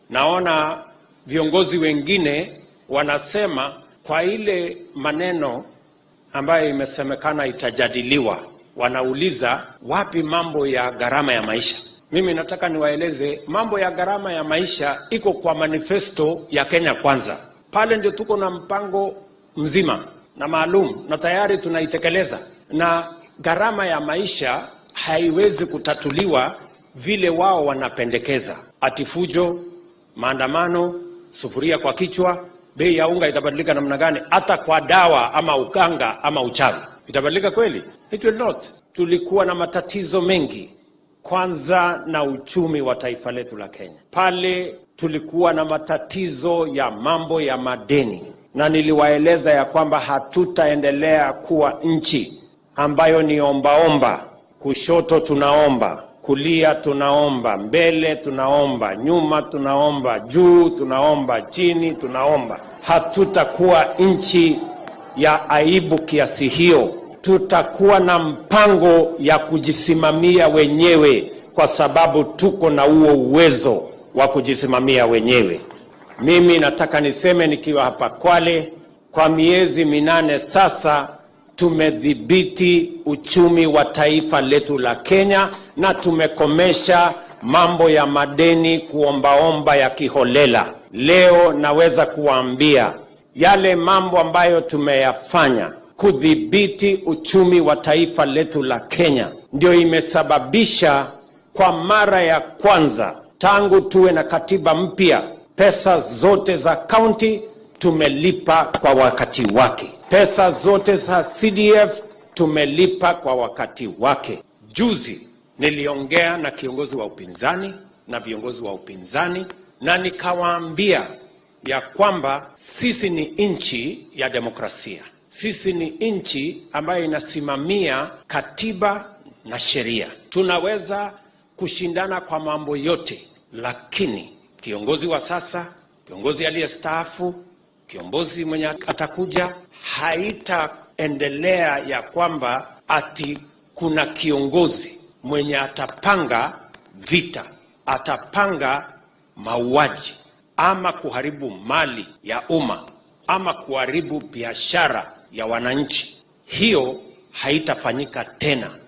Naona viongozi wengine wanasema kwa ile maneno ambayo imesemekana itajadiliwa, wanauliza wapi mambo ya gharama ya maisha. Mimi nataka niwaeleze mambo ya gharama ya maisha iko kwa manifesto ya Kenya Kwanza. Pale ndio tuko na mpango mzima na maalum na tayari tunaitekeleza, na gharama ya maisha haiwezi kutatuliwa vile wao wanapendekeza, ati fujo, maandamano, sufuria kwa kichwa, bei ya unga itabadilika namna gani? Hata kwa dawa ama uganga ama uchawi itabadilika kweli? It will not. Tulikuwa na matatizo mengi, kwanza na uchumi wa taifa letu la Kenya. Pale tulikuwa na matatizo ya mambo ya madeni, na niliwaeleza ya kwamba hatutaendelea kuwa nchi ambayo ni ombaomba, kushoto tunaomba kulia tunaomba, mbele tunaomba, nyuma tunaomba, juu tunaomba, chini tunaomba. Hatutakuwa nchi ya aibu kiasi hiyo. Tutakuwa na mpango ya kujisimamia wenyewe, kwa sababu tuko na huo uwezo wa kujisimamia wenyewe. Mimi nataka niseme nikiwa hapa Kwale, kwa miezi minane sasa tumedhibiti uchumi wa taifa letu la Kenya na tumekomesha mambo ya madeni kuombaomba ya kiholela. Leo naweza kuwaambia yale mambo ambayo tumeyafanya kudhibiti uchumi wa taifa letu la Kenya ndio imesababisha kwa mara ya kwanza tangu tuwe na katiba mpya, pesa zote za kaunti tumelipa kwa wakati wake. Pesa zote za CDF tumelipa kwa wakati wake. Juzi niliongea na kiongozi wa upinzani na viongozi wa upinzani na nikawaambia ya kwamba sisi ni nchi ya demokrasia. Sisi ni nchi ambayo inasimamia katiba na sheria. Tunaweza kushindana kwa mambo yote, lakini kiongozi wa sasa, kiongozi aliyestaafu, kiongozi mwenye atakuja, haitaendelea ya kwamba ati kuna kiongozi mwenye atapanga vita, atapanga mauaji ama kuharibu mali ya umma ama kuharibu biashara ya wananchi. Hiyo haitafanyika tena.